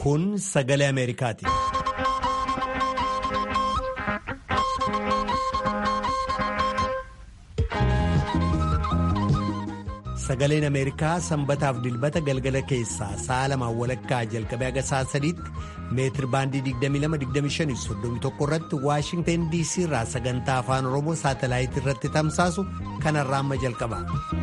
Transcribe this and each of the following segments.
Kun sagalee Ameerikaati. Sagaleen Ameerikaa sanbataaf dilbata galgala keessaa sa'a lamaan walakkaa jalqabee haga sa'a sadiitti meetir baandii 22-25-31 irratti Waashingtan DC irraa sagantaa afaan Oromoo saatalaayitii irratti tamsaasu kanarraa amma jalqaba.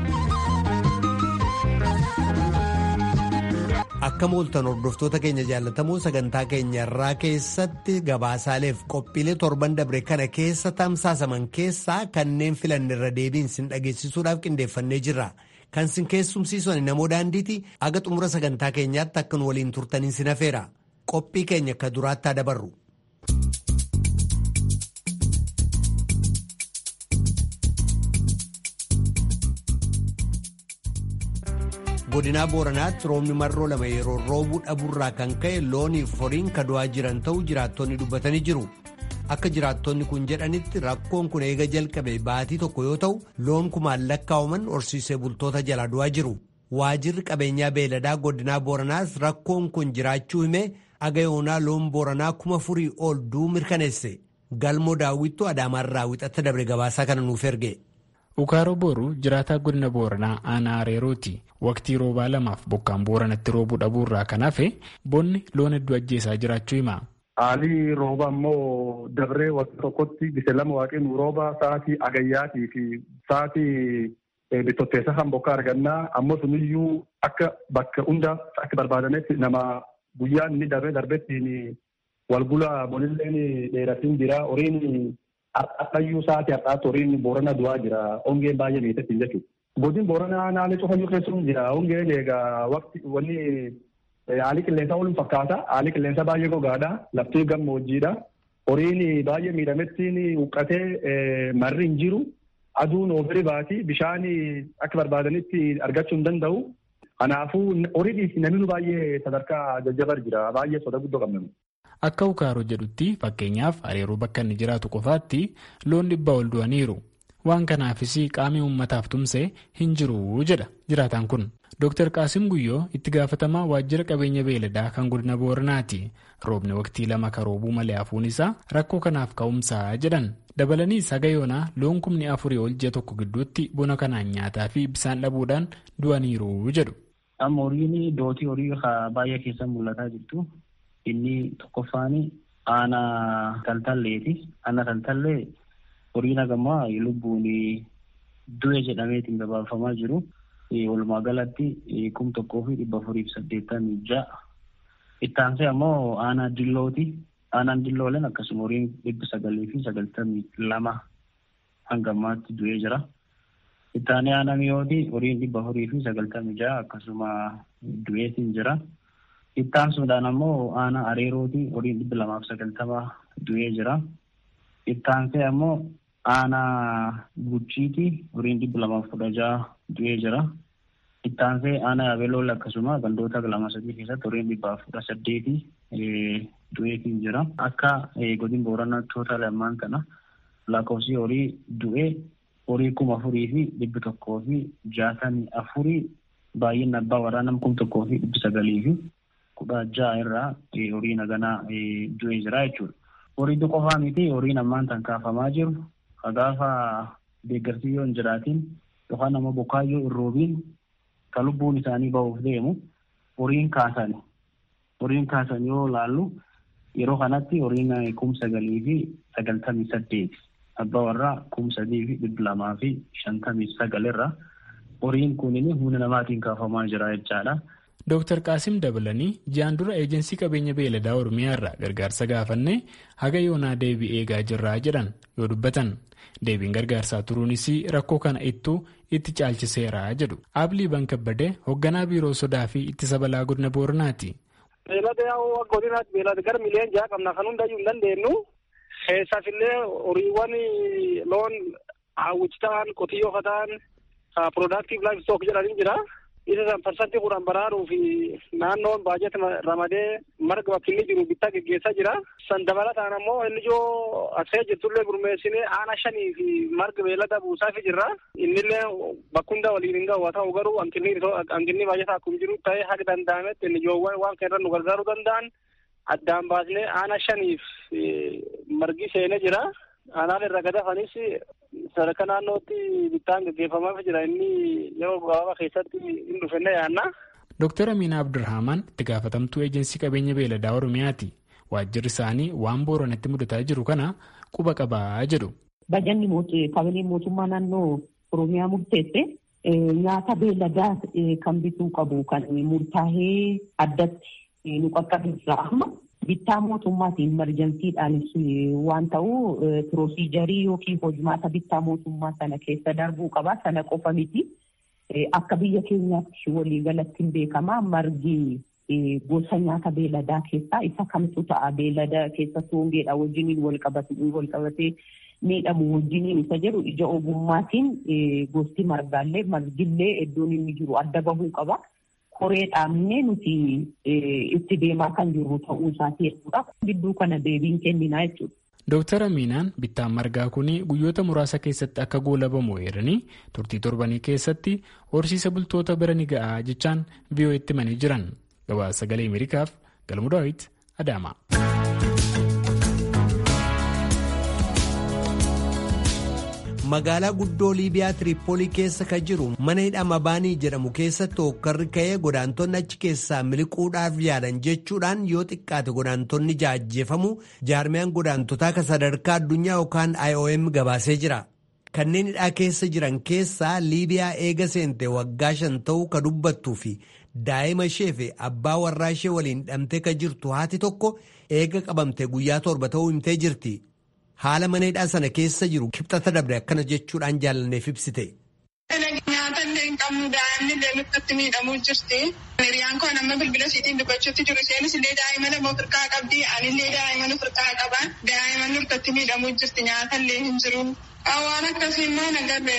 Akka mooltan hordoftoota keenya jaallatamoo sagantaa keenya irraa keessatti gabaasaaleef qophiilee torban dabre kana keessa tamsaasaman keessaa kanneen filanne irra deebiin sin dhageessisuudhaaf qindeeffannee jirra. Kan sin keessumsiisan namoo daandiiti aga xumura sagantaa keenyaatti akka nu waliin turtaniin sin hafeera. Qophii keenya akka duraatti dabarru. godinaa booranaatti roobni marroo lama yeroo roobuu dhabuurraa kan ka'e looniif horiin kadu'aa jiran ta'uu jiraattonni dubbatanii jiru akka jiraattonni kun jedhanitti rakkoon kun eega jalqabe baatii tokko yoo ta'u loon kumaan lakkaa'aman horsiisee bultoota jala du'aa jiru waajirri qabeenyaa beeladaa godinaa booranaas rakkoon kun jiraachuu himee aga yoonaa loon booranaa kuma furii ol du'uu mirkaneesse galmoo daawwittuu adaamaarraa wixatta dabre gabaasaa kana nuuf erge. Ukaaroo booruu jiraataa godina booranaa aanaa areerooti. Waqtii roobaa lamaaf bokkaan booranatti roobuu dhabuurraa kan hafe bonni loon hedduu ajjeesaa jiraachuu hima. Haalli rooba immoo dabree waqtii tokkotti gise lama waaqni rooba sa'aatii agayyaatii fi sa'aatii bittotteessa kan bokkaa argannaa ammoo suniyyuu akka bakka hunda akka barbaadametti nama guyyaan inni darbee darbettiin walbula bonilleen dheeratiin jira horiin Har'ayyuu sa'aatii har'aatti horiin boorana du'aa jira. Hongeen baay'ee miidhagsiin jechuudha. Godin booranaa naannoo cufayyuu keessuun jira. Hongeen egaa waqti wanni haalli qilleensaa waliin fakkaata. Haalli qilleensaa baay'ee gogaadha. Lafti gammoojjiidha. Horiin baay'ee miidhamettiin huqqatee marri hin jiru. Aduun oofiri baati. Bishaan akka barbaadanitti argachuu hin danda'u. Kanaafuu horiidhiif namni baay'ee sadarkaa jajjabar jira. Baay'ee soda guddoo qabna. Akka ukaaroo jedhutti fakkeenyaaf areeroo bakka inni jiraatu qofaatti loon dhibbaa ol du'aniiru. Waan kanaafis qaamni uummataaf tumsee hin jiru jedha jiraataan kun. Dr. Qaasim Guyyoo itti gaafatamaa waajjira qabeenya beeladaa kan godina Booranaati. Roobni waqtii lama kan roobuu malee hafuun isaa rakkoo kanaaf ka'umsaa jedhan. Dabalaniis haga yoonaa loon kumni afurii ol ji'a tokko gidduutti bona kanaan nyaataa fi bisaan dhabuudhaan du'aniiru jedhu. Amma horiin dootii horii baay'ee keessa mul'ataa jirtu. Inni tokkoffaan aanaa taltalleeti. Aanaa taltallee horiin hagammaa lubbuun du'e jedhameetiin gabaafamaa jiru. Walumaa galatti kum tokkoo fi dhibba afurii fi saddeettamii ja'a. Ittaansee ammoo aanaa dillooti. Aanaan dillooleen akkasuma horiin dhibba sagalii fi sagaltamii lama hanga ammaatti du'ee jira. Ittaanee aanaa mi'ooti horiin dhibba afurii fi sagaltamii ja'a akkasuma du'eetiin jira. Ittaansuudhaan ammoo aanaa areerooti horiin dhibba lamaaf sagaltama du'ee jira. Ittaansee ammoo aanaa guchiiti horiin dhibba lamaaf kudha ja'a du'ee jira. Ittaansee aanaa yabelool akkasuma gandoota lama sadii keessatti horiin dhibbaaf kudha saddeeti du'eetiin jira. Akka godin booranaa tootaal ammaan kana lakkoofsi horii du'ee horii kuma afurii fi dhibbi tokkoo fi jaatamii afurii baay'inni abbaa waraanaa kum tokkoo fi dhibbi sagalii fi kudha ja'a irraa horii naganaa du'ee jira jechuudha. Horii qofaa miti horiin ammaan tan kaafamaa jiru gaafa deeggarsi yoo hin jiraatin yookaan ammoo bokkaayyoo hin roobiin kan lubbuun isaanii bahuuf deemu horiin kaasan horiin kaasan yoo laallu yeroo kanatti horiin kum sagalii fi sagaltamii saddeeti abbaa warraa kum sadii fi dhibba lamaa fi shantamii sagalirra horiin kunin humna namaatiin kaafamaa jira jechaadha. Dooktar Qaasim dabalanii ji'aan dura eejensii qabeenya beeladaa Oromiyaa irraa gargaarsa gaafannee haga yoonaa deebii eegaa jirraa jedhan yoo dubbatan deebiin gargaarsaa turuunis rakkoo kana ittuu itti caalchiseera jedhu. Aablii Bankabbadee hoogganaa biiroo sodaa fi ittisa balaa godina Booranaati. Beelada yaa'u godinaatti beelada gara miliyoon ja'a qabna kan hundayyuu hin dandeenyu. Keessaaf illee horiiwwan loon hawwichi ta'an qotiyyoo ta'an productive livestock jedhanii jira. isa san parsantii kudhan baraaruu fi naannoon baajata ramadee marga bakki inni jiru bittaa geggeessaa jira. San dabalataan ammoo inni ijoo asee jirtullee gurmeessinee aana shanii fi marga beellada buusaafi jirra. Innillee bakkunda waliin hin gahu haa ta'u garuu hanqinni baajata akkuma jiru ta'ee haga danda'ametti inni ijoowwan waan kana irra nu gargaaruu danda'an addaan baasnee aana shaniif margi seenee jira. Aanaan irra gadafanis sadarkaa naannootti bittaan gaggeeffamaaf jira inni yeroo gabaabaa keessatti hin dhufenne yaanna. Dooktar Amiina Abdurrahman itti gaafatamtuu eejensii qabeenya beeladaa Oromiyaati. Waajjirri isaanii waan booranatti mudataa jiru kana quba qabaa jedhu. Bajanni kabilee mootummaa naannoo Oromiyaa murteesse nyaata beeladaa kan bituu qabu kan murtaa'ee addatti nu qaqqabsiisa amma. bittaa mootummaatiin marjansiidhaanis waan ta'u pirosiijarii yookiin hojimaata bittaa mootummaa sana keessa darbuu qaba. Sana qofa miti. Akka biyya keenyaatti waliigalatti hin beekama. Margi gosa nyaata beeladaa keessaa isa kamtu ta'a. Beelada keessa soongeedha wajjiniin wal qabatee miidhamu wajjiniin isa jedhu ija ogummaatiin gosti margaallee margillee iddoon inni jiru adda bahuu qaba. Koree dhaabnee nuti itti deemaa kan jirru ta'uu isaati jechuudha. Gidduu kana deebiin kenninaa jechuudha. Dooktar Amiinaan bittaan margaa kun guyyoota muraasa keessatti akka goolabamu eeranii turtii torbanii keessatti horsiisa bultoota bira ni ga'a jechaan viiyoo itti himanii jiran. Gabaasa sagalee Ameerikaaf Galmuu Daawit Adaama. magaalaa guddoo liibiyaa tiriippoolii keessa kan jiru mana hidhama baanii jedhamu keessatti hokkarri ka'ee godaantonni achi keessaa miliquudhaaf yaadan jechuudhaan yoo xiqqaate godaantonni jaajjeefamu jaarmiyaan godaantotaa kan sadarkaa addunyaa yookaan IOM gabaasee jira. Kanneen hidhaa keessa jiran keessaa liibiyaa eega seente waggaa shan ta'uu ka dubbattuu fi daa'ima ishee fi abbaa warraa ishee waliin hidhamtee ka jirtu haati tokko eega qabamte guyyaa torba ta'uu himtee jirti. haala mana hidhaa sana keessa jiru kibxata dabre akkana jechuudhaan jaalanneef ibsite. Nyaata illee hin qabnu daa'imni illee nutti miidhamuu jirti. Hiriyaan koo nama bilbila isiitiin dubbachuutti jiru. Isheenis illee daa'ima lama ofirkaa qabdi. Anillee daa'ima ofirkaa qaba. Daa'ima nutti miidhamuu jirti. Nyaata illee hin jiru. Waan akkasii immoo nagarre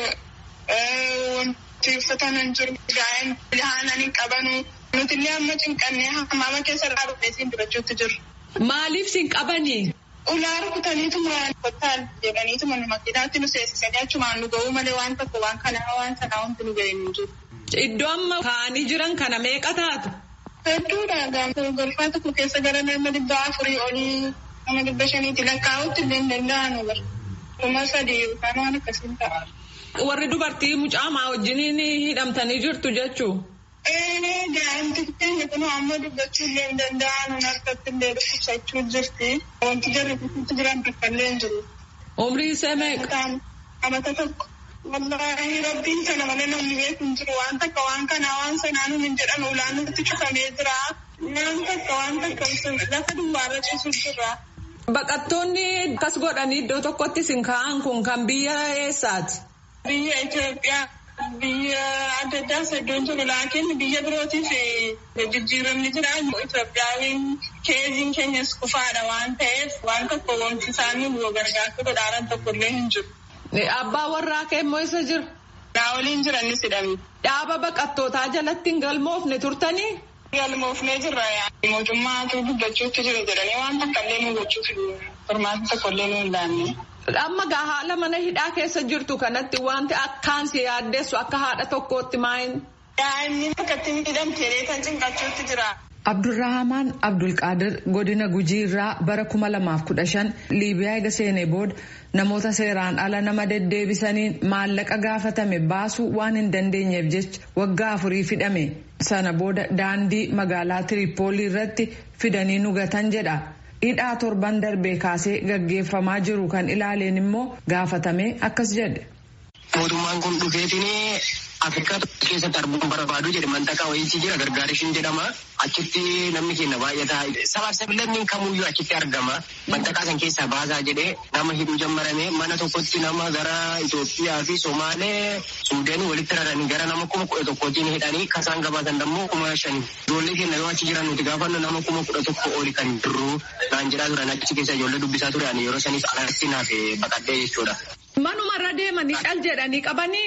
wanti uffatan hin jiru. Daa'ima haala hin qabanu. Nuti illee amma cinqannee hamaama keessa dhaabbatee siin dubbachuutti jiru. Maaliif siin qabanii? Ulaa rukutaniitu muraan kottaan jedhaniitu manuma makiinaatti nu seensisanii achumaan nu ga'uu malee waan tokko waan kanaa waan sanaa wanti nu ga'e hin jiru. Iddoo amma kaa'anii jiran kana meeqa taatu? Hedduudha gaafata golfaa tokko keessa gara nama dhibba afurii olii nama dhibba shaniitti lakkaa'utti illee hin danda'an bara. Kuma sadii yookaan waan akkasiin ta'a. Warri dubartii mucaamaa wajjiniin hidhamtanii jirtu jechuu? Daa'imti keenya kun amma dubbachuu illee hin danda'an harkatti illee dhukkubsachuu jirti. Wanti jarri kutuutti jiran tokko illee hin jiru. Umrii isaa meeqa? Amata tokko. Wallaahi rabbiin sana malee namni beeku hin jiru. Waan takka waan kanaa waan sanaa nuun hin jedhan ulaan nutti cufamee jira. Waan takka waan takka lafa duwwaarra ciisu jira. Baqattoonni akkas godhanii iddoo tokkotti isin kaa'an kun kan biyya eessaati? Biyya Itoophiyaa. Biyya adda addaas iddoon jiru laakiin biyya birootiif jijjiiramni jira. Itoophiyaawiin keeziin keenyas kufaadha waan ta'eef waan tokko wanti isaanii nu gargaartu godhaaran tokko illee hin jiru. Abbaa warraa kee immoo isa jira? Daawoliin jiranis hidhame. Dhaaba baqattootaa jalatti hin galmoofne turtanii? Galmoofnee jirra mootummaatu dubbachuutti jira jedhanii waan takka illee nu gochuuf furmaata tokko illee nu hin laanne. Amma gaa haala mana hidhaa keessa jirtu kanatti wanti akkaan si yaaddeessu akka haadha tokkootti maayin? Daa'imni akkatti hidhamtee kan cinqachuutti jira. Abdurrahamaan Abdulqaadir godina Gujii irraa bara kuma lamaaf kudha shan Liibiyaa eega seenee booda namoota seeraan ala nama deddeebisaniin maallaqa gaafatame baasuu waan hin dandeenyeef jecha waggaa afurii hidhame. Sana booda daandii magaalaa Tiriippoolii irratti fidanii nugatan jedha. hidhaa torban darbee kaasee gaggeeffamaa jiru kan ilaaleen immoo gaafatame akkas jedhe. Mootummaan kun dhufeetiin Afrikaa keessatti arguun barbaadu jedhe mantaqaa wayiitii jira gargaarishiin jedhama. Achitti namni keenya baay'ataa sabaaf sablammiin kamuyyuu achitti argama. Mantaqaa san keessaa baasaa jedhee nama hidhuu jammarame mana tokkotti nama gara Itoophiyaa fi Somaalee Suudeen walitti raranii gara nama kuma kudha tokkootiin hidhanii kasaan gabaasan dammoo kuma shani. Ijoollee keenya yoo achi jiran nuti gaafannu nama kuma kudha tokko oli kan jirru naan jedhaa turan achi keessa ijoollee dubbisaa turan yeroo saniif alatti naaf baqadhee jechuudha. Manuma irra deemanii cal jedhanii qabanii.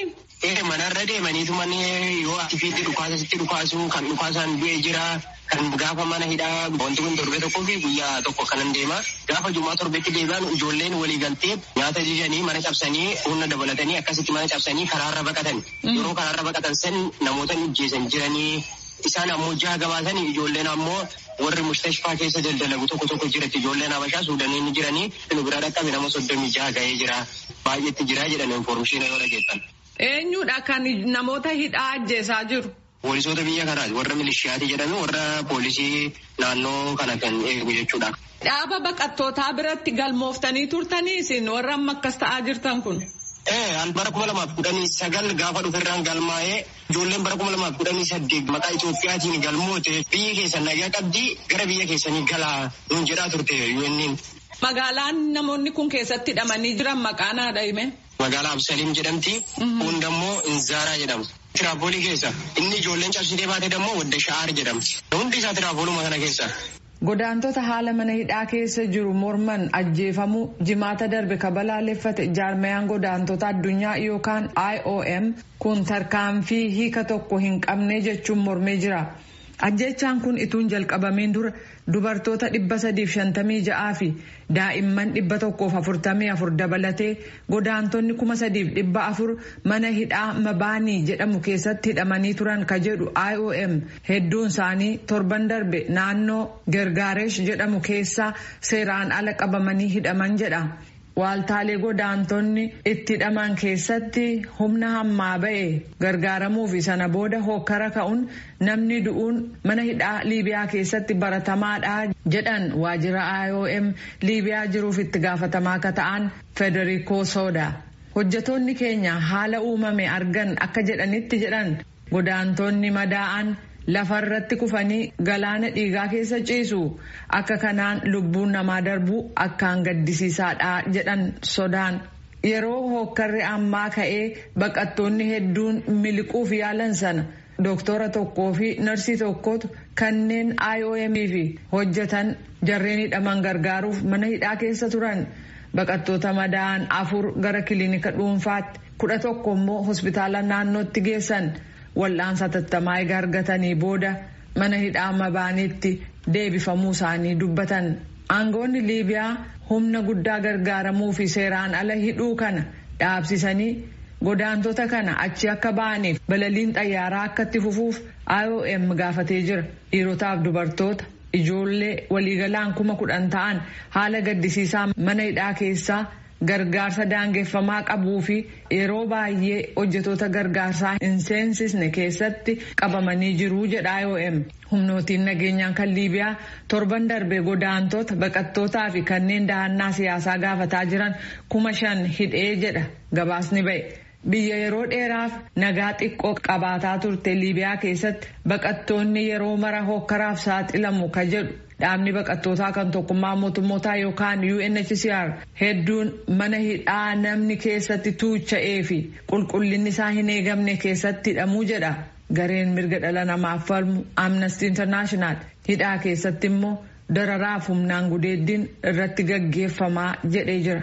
Ee manarra deemaniitu manni yoo ati fiitti dhukaasa sitti dhukaasu kan dhukaasaan du'e jira. Kan gaafa mana hidhaa wanti kun torbee tokkoo fi guyyaa tokko kanan deema. Gaafa jumaa torbeetti deebi'an ijoolleen walii galtee nyaata jijanii mana cabsanii humna dabalatanii akkasitti mana cabsanii karaarra baqatan. Yeroo karaarra baqatan san namoota ajjeesan jiranii isaan ammoo jaha gabaasanii ijoolleen ammoo warri mustashfaa keessa daldalagu tokko tokko jiratti ijoolleen habashaa suudanii jiranii nu bira dhaqqabe nama soddomii jaha ga'ee jira. Baay'eetti jira jedhan informeeshinii yoo dhageessan. Eenyudha kan namoota hidhaa ajjeesaa jiru? Poolisoota biyya kanaati warra milishiyaati jedhame warra poolisii naannoo kana kan eegu jechuudha. Dhaaba baqattootaa biratti galmooftanii turtanii isin warra amma akkas ta'aa jirtan kun. Ee bara kuma lamaaf kudhanii sagal gaafa dhuferraan galmaa'ee ijoolleen bara kuma lamaaf kudhanii saddeet maqaa Itoophiyaatiin galmoote biyya keessan nagaa qabdii gara biyya keessanii galaa nuun jedhaa turte UN'n. Magaalaan namoonni kun keessatti hidhamanii jiran maqaan haadha hime. Magaalaa Absaliim jedhamti. Hundammoo Inzaaraa jedhamu. Tiraapoolii keessa inni ijoolleen cabsitee baate dammoo wadda sha'aar jedhamti. Hundi isaa tiraapooluma kana keessa. Godaantota haala mana hidhaa keessa jiru morman ajjeefamuu jimaata darbe kabalaaleffate jaarmayaan godaantota addunyaa yookaan IOM kun tarkaanfii hiika tokko hin qabne jechuun mormee jira. Ajjechaan kun ituun jalqabameen dura dubartoota dhibba sadiif shantamii ja'aa fi daa'imman dhibba tokkoof afurtamii afur dabalatee godaantonni kuma sadiif dhibba afur mana hidhaa mabaanii jedhamu keessatti hidhamanii turan ka jedhu IOM hedduun isaanii torban darbe naannoo Gergaaresh jedhamu keessaa seeraan ala qabamanii hidhaman jedha. Waaltaalee godaantonni itti hidhaman keessatti humna hammaa ba'e gargaaramuu fi sana booda hokkara ka'uun namni du'uun mana hidhaa Liibiyaa keessatti baratamaadha jedhan waajjira IOM Liibiyaa jiruuf itti gaafatamaa akka ta'an Federico Soda. Hojjetoonni keenya haala uumame argan akka jedhanitti jedhan godaantonni madaa'an lafarratti kufanii galaana dhiigaa keessa ciisu akka kanaan lubbuun namaa darbu akkaan gaddisiisaadha jedhan sodaan yeroo hokkarri ammaa ka'ee baqattoonni hedduun miliquuf yaalan sana dooktora tokkoo fi narsii tokkotu kanneen IOM fi hojjetan jarreen hidhaman gargaaruuf mana hidhaa keessa turan baqattoota madaa'an afur gara kiliinika dhuunfaatti kudha tokko immoo hospitaala naannootti geessan. wal'aansa tattamaa egaa argatanii booda mana hidhaa mabaaniitti deebifamuu isaanii dubbatan aangoonni liibiyaa humna guddaa gargaaramuu fi seeraan ala hidhuu kana dhaabsisanii godaantota kana achi akka ba'aniif balaliin xayyaaraa akka itti fufuuf IOM gaafatee jira dhiirotaaf dubartoota ijoollee waliigalaan kuma kudhan ta'an haala gaddisiisaa mana hidhaa keessaa. gargaarsa daangeffamaa qabuu fi yeroo baay'ee hojjetoota gargaarsaa hin seensisne keessatti qabamanii jiru jedha IOM. Humnootiin nageenyaan kan Liibiyaa torban darbe godaantota baqattootaa fi kanneen dahannaa siyaasaa gaafataa jiran kuma shan hidhee jedha gabaasni ba'e. Biyya yeroo dheeraaf nagaa xiqqoo qabaataa turte Liibiyaa keessatti baqattoonni yeroo mara hokkaraaf saaxilamu ka jedhu dhaabni baqattootaa kan tokkummaa mootummootaa yookaan UNHCR hedduun mana hidhaa namni keessatti tuucha'ee fi qulqullinni isaa hin eegamne keessatti hidhamuu jedha. Gareen mirga dhala namaaf falmu Amnesty International hidhaa keessatti immoo dararaaf humnaan gudeeddiin irratti gaggeeffamaa jedhee jira.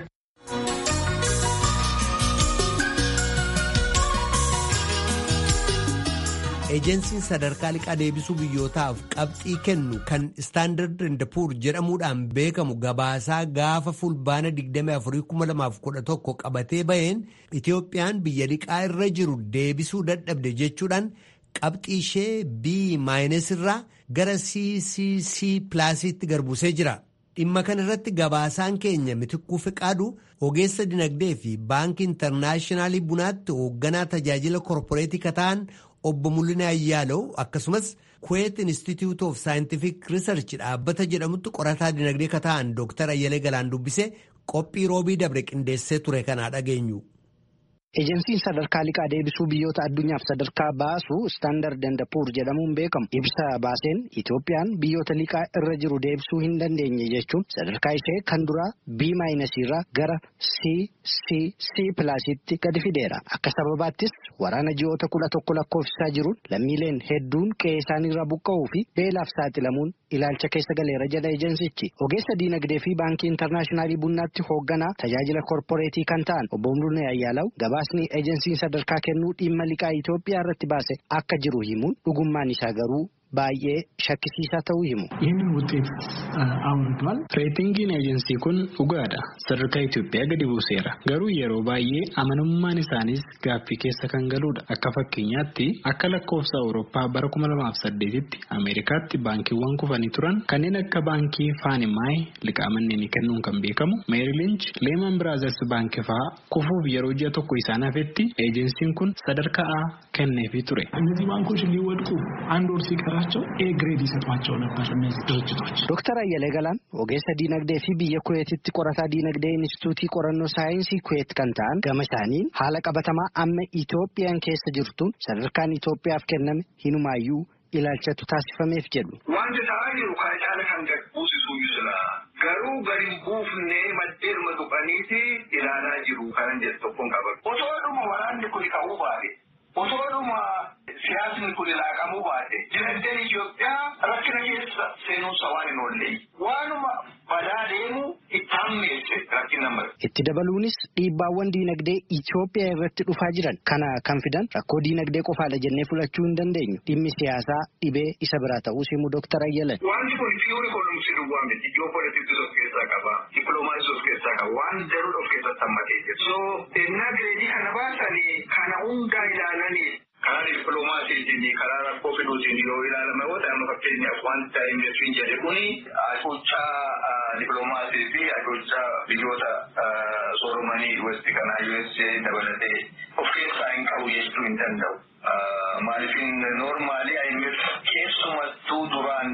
eejensiin sadarkaa liqaa deebisuu biyyootaaf qabxii kennu kan istaandard and puur jedhamuudhaan beekamu gabaasaa gaafa fulbaana 24,2011 qabatee baheen itiyoophiyaan biyya liqaa irra jiru deebisuu dadhabde jechuudhaan qabxii ishee b maayinas irraa gara ccc pilaasiitti garbusee jira. dhimma kana irratti gabaasaan keenya mitikkuu fiqaadu ogeessa dinagdee fi baankii intarnaashinaalitti bunaatti hoogganaa tajaajila korporeetii kataan obbo Mul'inaa Ayyaalow akkasumas Kuwait Institute of Scientific Research dhaabbata jedhamutti qorataa dinagdee kataan Dr. Ayyalee Galaan dubbise qophii roobii dabre qindeessee ture kanaa dhageenyu. Ejensiin sadarkaa liqaa deebisuu biyyoota addunyaaf sadarkaa baasu istaandard and puur jedhamuun beekamu ibsa baaseen Itoophiyaan biyyoota liqaa irra jiru deebisuu hin dandeenye jechuun sadarkaa ishee kan duraa B maayinasiirraa gara C C C pilaasitti gadi fideera. Akka sababaattis waraana ji'oota kudha tokko lakkoofsisaa jiruun lammiileen hedduun qe'ee isaaniirraa buqqa'uu fi beelaaf saaxilamuun ilaalcha keessa galeera jedha ejensichi. Ogeessa diinagdee fi baankii intarnaashinaalitti bunnaatti hoogganaa tajaajila korporeetii kan ta'an obbo Mul'inaa Ayyaalaw gabaasni ejensiin sadarkaa kennuu dhimma liqaa Itoophiyaa irratti baase akka jiru himuun dhugummaan isaa garuu baay'ee shakkisiisaa ta'uu himu. ይህንን ውጤት አውርዷል። Reetingiin eejensii kun dhugaadha. Sadarkaa Itoophiyaa gadi buuseera. Garuu yeroo baay'ee amanamummaan isaaniis gaaffii keessa kan galudha. Akka fakkeenyaatti akka lakkoofsa Awurooppaa bara 2008tti Ameerikaatti baankiiwwan kufanii turan kanneen akka baankii Faanimaay liqaa manneenii kennuun kan beekamu Meerilinch Leeman Biraazers baankii fa'aa kufuuf yeroo ji'a tokko isaan hafetti eejensiin kun sadarkaa A kenneefii ture. እነዚህ ባንኮች ሊወድቁ አንድ ወር ሲቀራቸው ኤ ግሬድ ይሰጧቸው ነበር እነዚህ ድርጅቶች። Dooktar Ayyalee Galaan ogeessa diinagdee fi biyya Kuweetitti qorataa diinagdee Inistituutii qorannoo saayinsii Kuweet kan ta'an gama isaaniin haala qabatamaa amma Itoophiyaan keessa jirtuun sadarkaan Itoophiyaaf kenname hinumaayyuu ilaalchatu taasifameef jedhu. Wanti ta'aa jiru kana caala kan gad buusisuu jira. Garuu gadi hin buufne maddeeduma tuqaniiti ilaalaa jiru kanan jedhu tokkoon qaban. Otoodhuma waraanni kun ka'uu baate. Otoodhuma siyaasni kun laaqamuu baate. Dinagdeen Itoophiyaa rakkina keessa seenuunsa waan hin oolle. Waanuma badaa deemu itti hammeesse rakkina mara. Itti dabaluunis dhiibbaawwan diinagdee Itoophiyaa irratti dhufaa jiran kana kan fidan rakkoo diinagdee qofaadha jennee fudhachuu hin dandeenyu. Dhimmi siyaasaa dhibee isa biraa ta'uu himu Dooktar Ayyalan. Wanti kun piyuur ikonomiksii duwwaa miti. Ji'oopolitiksii of keessaa qaba. Dippiloomaasii of keessaa qaba. Waan daruudha of keessatti hammatee jira. So, innaa gireedii kana baasanii kana hundaa ilaalanii karaa dippiloomaasiitiin karaa rakkoo fiduutiin yoo ilaalame yoo ta'e amma fakkeenyaaf wanta investiiin jedhe kuni ajochaa dippiloomaasii fi ajochaa biyyoota sooromanii westi kanaa USA dabalatee of keessaa hin qabu jechuu hin danda'u. Maaliifin noormaali IMF keessumattuu duraan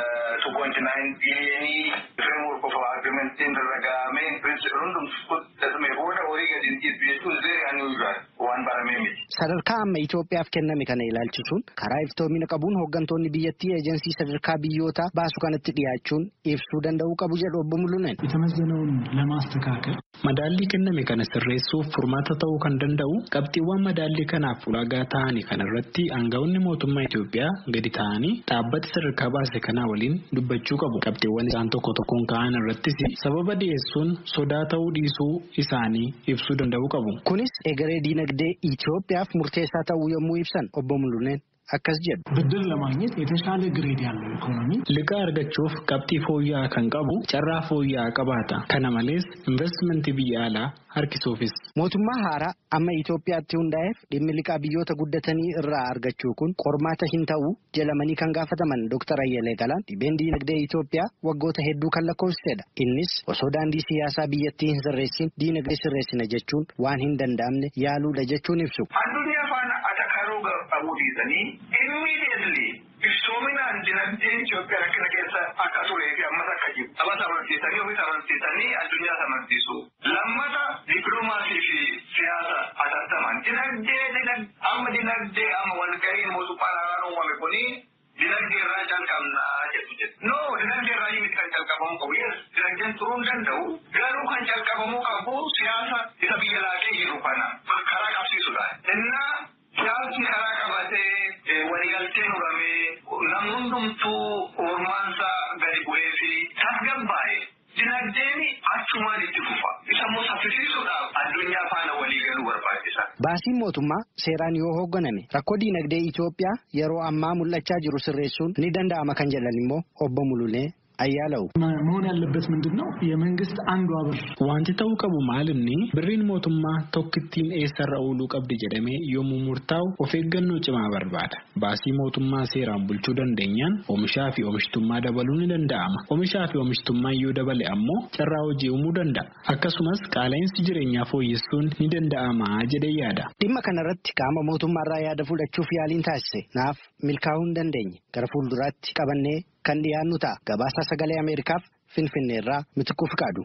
2.9 biliyoonii framework of agreementiin irra gahamee pirinsipil hundumtu fudhatame booda horii gadi hin dhiisu jechuun very unusual waan baramee miti. Sadarkaa amma Itoophiyaaf kenname kana ilaalchisuun karaa iftoomina qabuun hooggantoonni biyyattii eejensii sadarkaa biyyootaa baasu kanatti dhiyaachuun ibsuu danda'uu qabu jedhu obbo Mulunen. የተመዘነውን ለማስተካከል Madaallii kenname kana sirreessuuf furmaata ta'uu kan danda'u qabxiiwwan madaallii kanaaf ulaagaa ta'anii kanarratti aangawoonni mootummaa Itoophiyaa gadi ta'anii dhaabbata sadarkaa baase kanaa waliin dubbachuu qabu. Qabxiiwwan isaan tokko tokkoon ka'an irrattis sababa dhiyeessuun sodaa ta'uu dhiisuu isaanii ibsuu danda'uu qabu. Kunis egeree diinagdee Itoophiyaaf murteessaa ta'uu yommuu ibsan obbo Mulunen akkas jedhu. ብድር ለማግኘት የተሻለ ግሬድ ያለው ኢኮኖሚ Liqaa argachuuf qabxii fooyya'aa kan qabu carraa fooyya'aa qabaata. Kana malees investimentii biyya alaa harkisuufis. Mootummaa haaraa amma Itoophiyaatti hundaa'eef dhimmi liqaa biyyoota guddatanii irraa argachuu kun qormaata hin ta'u jedhamanii kan gaafataman Dr. Ayyalee Galaan dhibeen diinagdee Itoophiyaa waggoota hedduu kan lakkoofsisedha. Innis osoo daandii siyaasaa biyyattii hin sirreessin diinagdee sirreessina jechuun waan hin danda'amne yaaluudha jechuun ibsu. Addunyaa faana atakaruu qabuu dhiisanii immediately iftoominaan dinagdeen Itoophiyaa rakkina keessa akka turee fi ammas akka jiru. Sabas amansiisanii ofis amansiisanii addunyaas amansiisu. Lammata dippiloomaasii fi siyaasa atattaman. Dinagdee amma dinagdee amma walga'iin mootummaa naannoo uumame kuni dinagdee irraa calqabnaa jedhu jedhu. No dinagdee irraa miti kan calqabamuu qabu. Yes dinagdeen turuu hin danda'u. Garuu kan calqabamuu qabu siyaasa isa biyya laatee jiru kana karaa qabsiisudha. Innaa siyaasni karaa qabatee waliigalteen uramee namni hundumtuu ormaansaa gadi bu'ee fi tasgabbaa'e dinagdeen achumaan itti fufa. Isa immoo saffisiisuudhaaf addunyaa faana walii galuu barbaachisa. Baasiin mootummaa seeraan yoo hoogganame rakkoo diinagdee Itoophiyaa yeroo ammaa mul'achaa jiru sirreessuun ni danda'ama kan jedhan immoo obbo Mululee ayyaalawu. መሆን ያለበት ምንድን ነው? የመንግስት አንዷ ብር Wanti ta'uu qabu maalinni birriin mootummaa tokkittiin eessarra ooluu qabdi jedhamee yommuu murtaa'u of eeggannoo cimaa barbaada. Baasii mootummaa seeraan bulchuu dandeenyaan oomishaa fi oomishtummaa dabaluu ni danda'ama. Oomishaa fi oomishtummaa yoo dabale ammoo carraa hojii uumuu danda'a. Akkasumas qaala'insi jireenyaa fooyyessuun ni danda'ama jedhee yaada. Dhimma kanarratti qaama mootummaarraa yaada fudhachuuf yaaliin taasise naaf milkaa'uu hin dandeenye gara fuulduraatti qabannee kan dhiyaannu ta'a. Gabaasa sagalee Ameerikaaf Finfinneerraa Mitikuu Fiqaadu.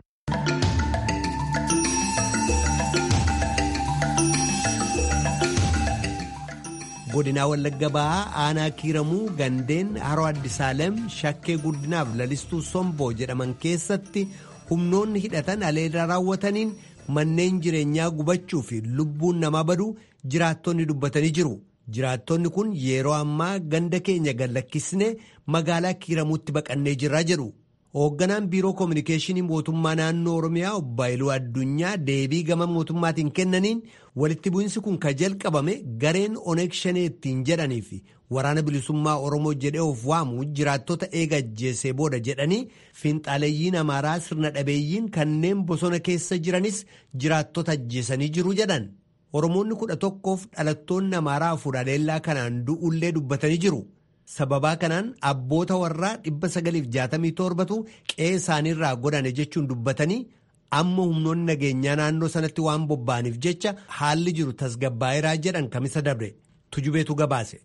godinaa wallagga bahaa aanaa kiiramuu gandeen haroo addisaalem shakkee guddinaaf lalistuu somboo jedhaman keessatti humnoonni hidhatan aleeda raawwataniin manneen jireenyaa gubachuu fi lubbuun namaa baduu jiraattonni dubbatanii jiru. jiraattonni kun yeroo ammaa ganda keenya gallakkisnee magaalaa kiiramuutti baqannee jirraa jedhu Hoogganaan biiroo koominikeeshinii mootummaa naannoo Oromiyaa obbo Haayiluu Addunyaa deebii gama mootummaatiin kennaniin walitti bu'insi kun ka jalqabame gareen Oneeg Shanee ittiin jedhanii fi waraana bilisummaa Oromoo jedhee of waamu jiraattota eega ajjeesee booda jedhanii fiinxaaleeyyiin Amaaraa sirna dhabeeyyiin kanneen bosona keessa jiranis jiraattota ajjeesanii jiru jedhan. Oromoonni kudha tokkoof dhalattoonni Amaaraa afur haleellaa kanaan du'ullee dubbatanii jiru. Sababaa kanaan abboota warraa 967tu qe'ee isaaniirraa godhane jechuun dubbatanii amma humnoonni nageenyaa naannoo sanatti waan bobba'aniif jecha haalli jiru tasgabbaa'eeraa jedhan kamisa dabre tujubeetu gabaase.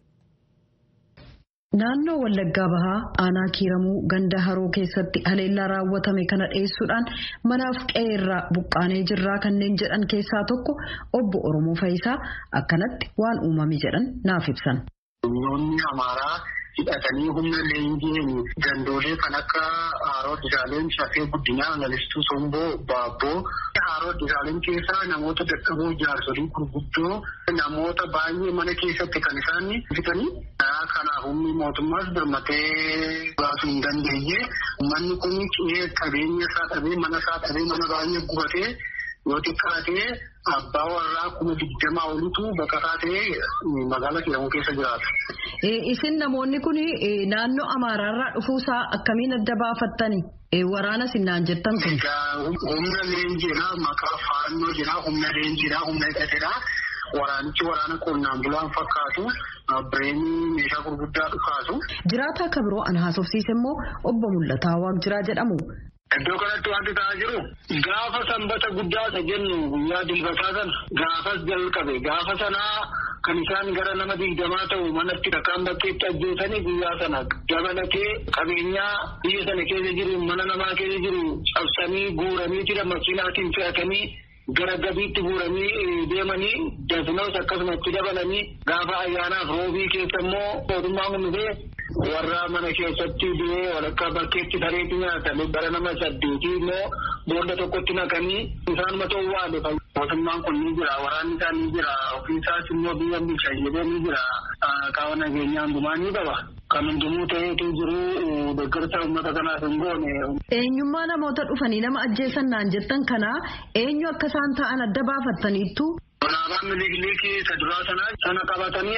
Naannoo Wallaggaa Bahaa aanaa kiiramuu ganda haroo keessatti haleellaa raawwatame kana dhiyeessuudhaan manaaf qe'ee irraa buqqaanee jirraa kanneen jedhan keessaa tokko obbo Oromoo Fayisaa akkanatti waan uumame jedhan naaf ibsan. Humnoonni Amaaraa hidhatanii humna leenjiin gandoolee kan akka Haaroo Disaaleen Shafee Guddinaa Lalistuu Somboo Baabboo Haaroo Disaaleen keessaa namoota dadhaboo jaarsolii gurguddoo namoota baay'ee mana keessatti kan isaan fitanii kanaaf humni mootummaas birmatee baasuu hin dandeenye manni kun qe'ee qabeenya isaa dhabee mana isaa dhabee mana baay'ee gubatee yoo xiqqaatee abbaa warraa kuma digdamaa olitu baqataa ta'ee magaalaa kiiramuu keessa jiraata. Isin namoonni kun naannoo Amaaraarraa dhufuusaa akkamiin adda baafattani? Waraana sinnaan jettan kun. Humna leenjiidhaa maqaa faannoo jedhaa humna leenjiidhaa humna hidhateedhaa. Waraanichi waraana qonnaan bulaan fakkaatu bireenii meeshaa gurguddaa dhukaasu. Jiraataa akka biroo an haasofsiise immoo obbo Mul'ataa Waaqjiraa jedhamu. Iddoo kanatti wanti ta'aa jiru gaafa sanbata guddaa isa jennu guyyaa dilbataa sana gaafas jalqabe gaafa sanaa kan isaan gara nama digdamaa ta'u manatti dhakaan bakkeetti ajjeesanii guyyaa sana dabalatee qabeenyaa biyya sana keessa jiru mana namaa keessa jiru cabsanii guuranii jira makiinaatiin fe'atanii gara gabiitti guuranii deemanii dasnoos akkasumatti dabalanii gaafa ayyaanaaf roobii keessa immoo mootummaan hundee warra mana keessatti du'ee walakkaa bakkeetti sareetti nyaatame bara nama saddeetii immoo boolla tokkotti naqanii isaanuma ta'uu waale mootummaan kun ni jira waraanni isaa ni jira ofiisaas immoo biyya bulchan jedhee ni jira qaama nageenyaa hundumaa ni qaba. Kan hundumuu ta'eetu jiru deeggarsa uummata kanaaf hin goone. Eenyummaa namoota dhufanii nama ajjeesan naan jettan kanaa eenyu akka isaan ta'an adda baafattaniittu. Alaabaan miliikilii isa duraa sanaa sana qabatanii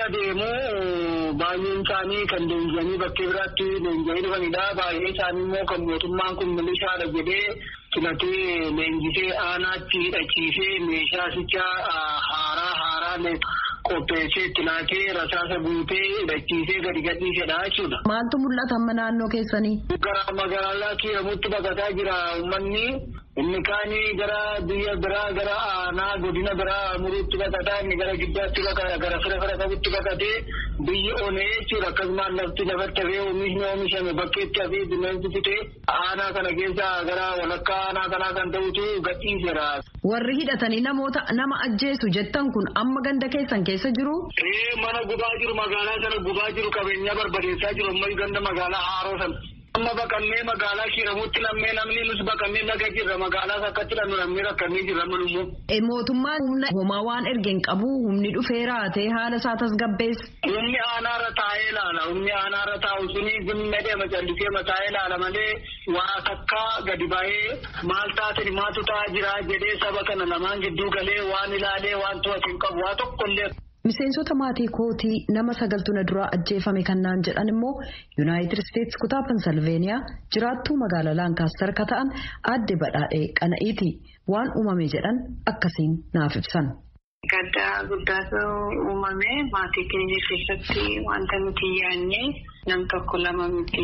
adeemuu baay'een isaanii kan leenji'anii bakkee biraatti leenji'anii dhufanidha. Baay'een isaanii immoo kan mootummaan kun milishaadha jedhee filatee leenjisee aanaatti hidhachiisee meeshaa sichaa haaraa haaraa qopheessee itti laatee rasaasa guutee hidhachiisee gadi gadhiisedha jechuudha. Maaltu mul'ata amma naannoo keessanii? Gara magaalaa kiiramutti baqataa jira uummanni. Inni kaanii gara biyya biraa gara aanaa godina biraa muruutti baqataa inni gara giddaatti baqata gara fira fira qabutti baqatee biyyi onee jechuudha akkasumas lafti lafatti hafee oomishni oomishame bakkeetti hafee bineensi fitee aanaa kana keessa gara walakkaa aanaa kanaa kan ta'utu gadhiiseera. Warri hidhatanii namoota nama ajjeesu jettan kun amma ganda keessan keessa jiru? Ee mana gubaa jiru magaalaa sana gubaa jiru qabeenyaa barbadeessaa jiru amma ganda magaalaa haaroo sana. Amma baqannee magaalaa kiiramutti lammee namni nus baqannee laga jirra magaalaas akkatti dhannu namni rakkannee jirra manummoo. Mootummaan humna homaa waan ergeen qabu humni dhufee raatee haala isaa tasgabbeessa. Humni aanaarra taa'ee ilaala humni aanaarra taa'u suni zimma deema callisee mataa'ee ilaala malee waa takkaa gadi ba'ee maal taatani maatu ta'aa jira jedhee saba kana lamaan gidduu galee waan ilaalee waan to'atu hin qabu waa tokkollee. Miseensota maatii kootii nama sagaltu na duraa ajjeefame kan naan jedhan immoo Yuunaayitid Isteetsi kutaa Pensilveeniyaa jiraattuu magaalaa Laankaastar ka ta'an aadde badhaadhee qana'iiti waan uumame jedhan akkasiin naaf ibsan. Gaddaa guddaatu uumame maatii keenya keessatti wanta nuti yaadne nam tokko lama miti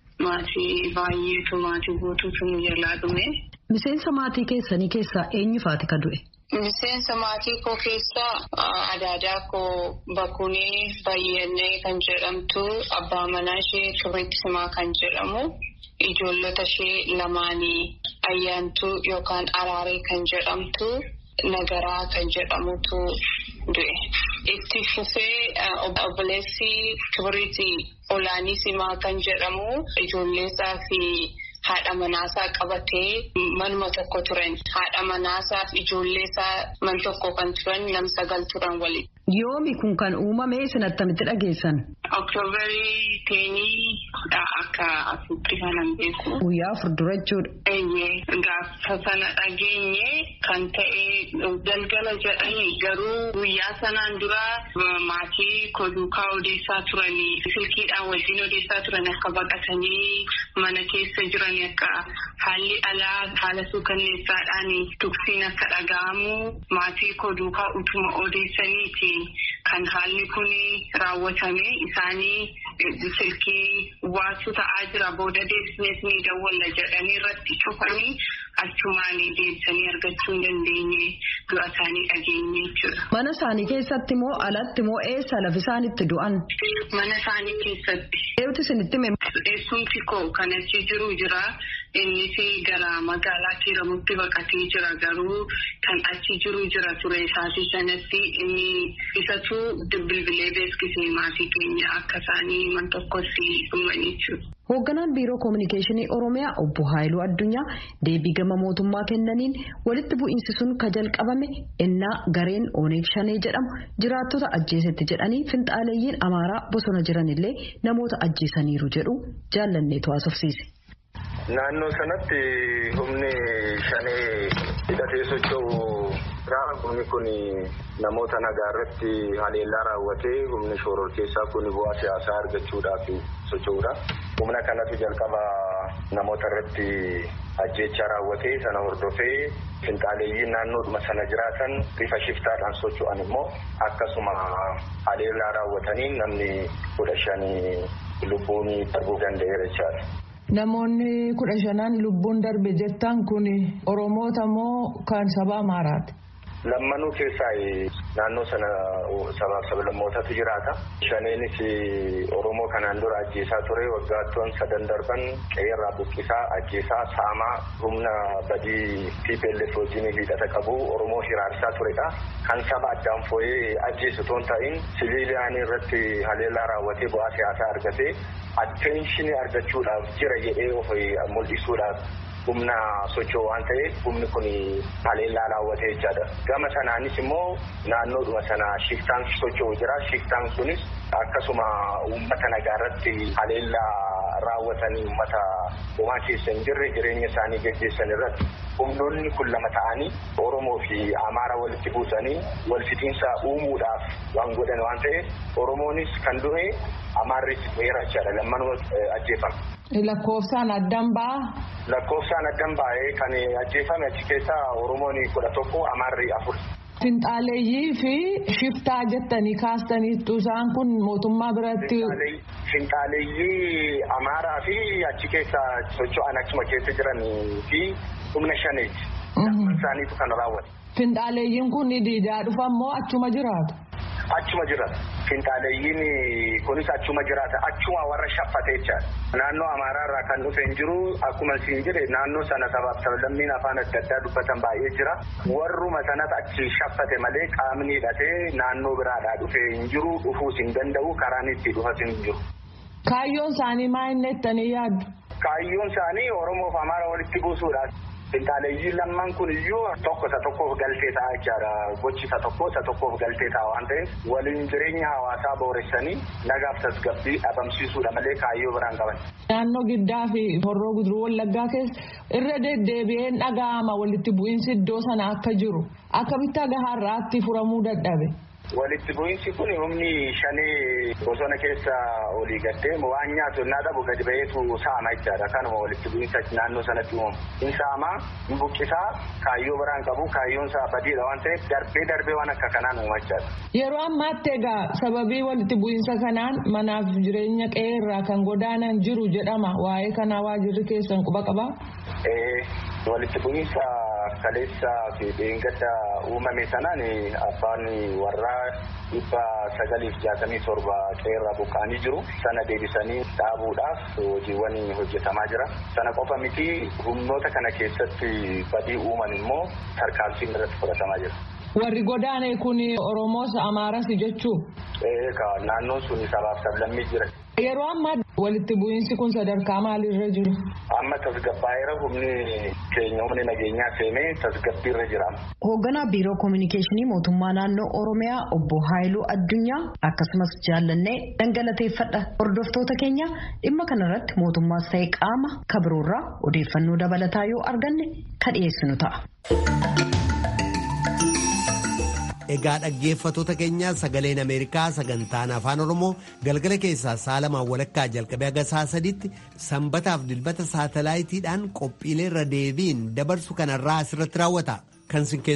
maatii baay'eetu maatii guutuutu nu jalaa dhume. Miseensa maatii keessanii keessaa eenyufaati ka du'e? Miseensa maatii koo keessaa adaadaa koo Bakunee Bayyannee kan jedhamtu abbaa manaa ishee Kibriit Simaa kan jedhamu ijoollota ishee lamaanii ayyaantuu yookaan araaree kan jedhamtu nagaraa kan jedhamutu du'e. Itti fufee obboleessi Kibriiti Olaanii Simaa kan jedhamu ijoolleesaa fi haadha manaasaa qabatee manuma tokko turan haadha manaasaa fi ijoolleesaa man tokko kan turan nam sagal turan waliin Yoomi kun kan uumame isin attamitti dhageessan? Oktoobarii teenii dha akka asitti kanan beeku. Guyyaa afur dura jechuudha. Eeyyee gaafa sana dhageenye kan ta'e galgala jedhanii garuu guyyaa sanaan dura maatii koduukaa odeessaa turanii silkiidhaan wajjin odeessaa turan akka baqatanii mana keessa jiran akka haalli alaa haala suukanneessaadhaan tuksiin akka dhaga'amu maatii koduukaa utuma odeessaniiti kan haalli kun raawwatame isaanii silkii waasu ta'aa jira booda deebisnees ni dawwalla jedhanii irratti cufanii achumaan deebisanii argachuu hin dandeenye du'a isaanii dhageenye jechuudha. Mana isaanii keessatti moo alatti moo eessa lafi isaan itti du'an? Mana isaanii keessatti. Eewwati isinitti mee? Eessumti koo kan achi jiru jira. Innis gara magaalaa Kiiramutti baqatee jira garuu kan achi jiru jira ture isaatii sanatti inni isatu bilbilee beeksisee maatii keenya akka isaanii man tokkotti dhuman jechuudha. Hoogganaan Biiroo Kominikeeshinii Oromiyaa Obbo Haayiluu Addunyaa deebii gama mootummaa kennaniin walitti bu'iinsi sun ka jalqabame ennaa gareen Oneeg Shanee jedhamu jiraattota ajjeesetti jedhanii finxaaleeyyiin Amaaraa bosona jiranillee namoota ajjeesaniiru jedhu jaallanneetu haasofsiise. Naannoo sanatti humni shanee hidhatee socho'u Raara humni kun namoota nagaa irratti haleellaa raawwatee humni shoror keessaa kun bu'aa siyaasaa argachuudhaaf socho'uudha. Humna kanatu jalqaba namoota irratti ajjeechaa raawwatee sana hordofee finxaaleeyyiin naannoodhuma sana jiraatan bifa shiftaadhaan socho'an immoo akkasuma haleellaa raawwatanii namni kudha shanii lubbuun darbuu danda'eera jechaadha. Namoonni kudha shanan lubbuun darbe jettan kun Oromoota moo kan saba Amaaraati? Lammanuu keessaa naannoo sana sabaaf sablammootatu jiraata. Shaneenis Oromoo kanaan dura ajjeesaa ture waggaattoon sadan darban qe'eerraa buqqisaa ajjeesaa saamaa humna badii TPLF wajjin hidhata qabu Oromoo hiraarsaa turedha. Kan saba addaan foo'ee ajjeesu toon ta'in siviiliyaan irratti haleellaa raawwatee bu'aa siyaasaa argatee atteenshinii argachuudhaaf jira jedhee of mul'isuudhaaf humna socho'u waan ta'eef humni kun haleellaa raawwatee jechaadha. Gama sanaanis immoo naannoodhuma sana shiftaan socho'u jira. Shiftaan sunis akkasuma uummata nagaa irratti haleellaa raawwatanii uummata homaa keessa hin jirre jireenya isaanii gaggeessan irratti humnoonni kun lama ta'anii Oromoo fi Amaara walitti buusanii wal fixiinsa uumuudhaaf waan godhan waan ta'eef Oromoonis kan du'e Amaarris du'eera jechaadha. Lammanuu ajjeefame. Lakkoofsaan addan ba'a. Lakkoofsaan addan ba'ee kan ajjeefame achi keessaa Oromoon kudha tokko Amaarri afur. Finxaaleeyyii fi shiftaa jettanii kaastaniittu isaan kun mootummaa biratti. Finxaaleeyyii Amaaraa fi achi keessa socho'an achuma keessa jiran fi humna shaneeti. Isaaniitu kan raawwate. Finxaaleeyyiin kun diidaa dhufan moo achuma jiraatu? Achuma jiraata. Finxaaleeyyiin kunis achuma jiraata. Achuma warra shaffate jechaadha. Naannoo Amaaraa irraa kan dhufe hin jiru. Akkuma siin jedhe naannoo sana sabaaf sablammiin afaan adda addaa dubbatan baay'ee jira. Warruma sanas achi shaffate malee qaamni hidhatee naannoo biraadhaa dhufe hin jiru. Dhufuus hin danda'u. Karaan itti dhufas hin jiru. Kaayyoon isaanii maal inni jettanii yaaddu? Kaayyoon isaanii Oromoof Amaara walitti buusuudhaaf. Finxaaleeyyiin lamman kun iyyuu tokko isa tokkoof galtee ta'a jechaadha. Gochi isa tokko isa tokkoof galtee ta'a waan ta'eef waliin jireenya hawaasaa booressanii nagaaf tasgabbii dhabamsiisuudha malee kaayyoo biraan qaban. Naannoo giddaa fi horroo guduruu wallaggaa keessa irra deddeebi'een dhaga'ama walitti bu'iinsi iddoo sana akka jiru akkamitti gaharraatti furamuu dadhabe. Walitti bu'iinsi kun humni shanee bosona keessa olii gaddee waan nyaatu innaa dhabu gadi ba'eetu saama jechaadha. Kanuma walitti bu'iinsa naannoo sanatti uumamu. In saamaa, in buqqisaa, kaayyoo biraan qabu, kaayyoon isaa badiidha waan ta'eef darbee darbee waan akka kanaan uuma jechaadha. Yeroo ammaatti egaa sababii walitti bu'iinsa kanaan manaaf jireenya qe'ee irraa kan godaanan jiru jedhama. Waa'ee kanaa waajirri keessan quba qabaa? Walitti bu'iinsa kaleessa fi dheengadda uumame sanaan abbaan warraa dhibba sagaliif jaatamii torba qe'eerraa buqqa'anii jiru. Sana deebisanii dhaabuudhaaf hojiiwwan hojjetamaa jira. Sana qofa miti humnoota kana keessatti badii uuman immoo tarkaanfiin irratti fudhatamaa jira. Warri godaane kun Oromoos Amaaras jechuu? Eegaa naannoon sun sabaaf sablammii jira. Yeroo ammaa Walitti bu'iinsi kun sadarkaa maalirra jiru? Amma tasgabbaa'eera humni keenya humni nageenyaa seenee tasgabbiirra jira. Hoogganaa Biiroo Kominikeeshinii Mootummaa Naannoo Oromiyaa Obbo Haayiluu Addunyaa akkasumas jaallannee dhangalateeffadha. Hordoftoota keenya dhimma kanarratti mootummaas ta'e qaama kabiroorraa odeeffannoo dabalataa yoo arganne kan dhiyeessinu ta'a. Egaa dhaggeeffatoota keenyaa sagaleen Ameerikaa sagantaan afaan Oromoo galgala keessaa sa'a lamaan walakkaa jalqabee haga sa'a sadiitti sanbataaf dilbata saatalaayitiidhaan qophiilee irra deebiin dabarsu kanarraa asirratti raawwata. Kan